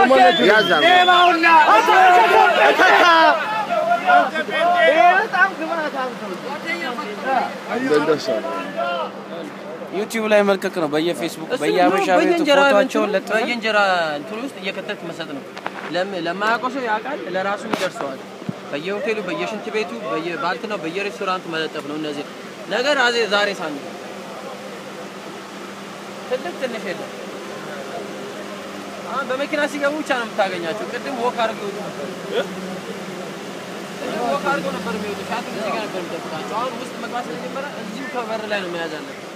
ዩቲዩብ ላይ መልቀቅ ነው። በየፌስቡክ እሱ በየአበሻ ነው ቤቱ በየእንጀራ ፎቶቸውን እንትኑ- ለጥፈን በየእንጀራ እንትኑ ውስጥ እየከተት መሰጥ ነው። ለም- ለማያውቀው ሰው ያውቃል፣ ለራሱ ይደርሰዋል። በየሆቴሉ፣ በየሽንት ቤቱ፣ በየባልትናው፣ በየሬስቶራንቱ መለጠፍ ነው። እነዚህ ነገር አዜ ዛሬ ሳን ትልቅ ትንሽ የለም። አሁን በመኪና ሲገቡ ብቻ ነው የምታገኛቸው። ቅድም ወክ አድርገው ይወጡ ነበር። ቅድም ወክ አድርገው ነበር የሚወጡ። ሻት እዚህ ጋር ነበር የሚጠብቃቸው። አሁን ውስጥ መግባት ስለጀመረ እዚሁ ከበር ላይ ነው መያዝ አለብን።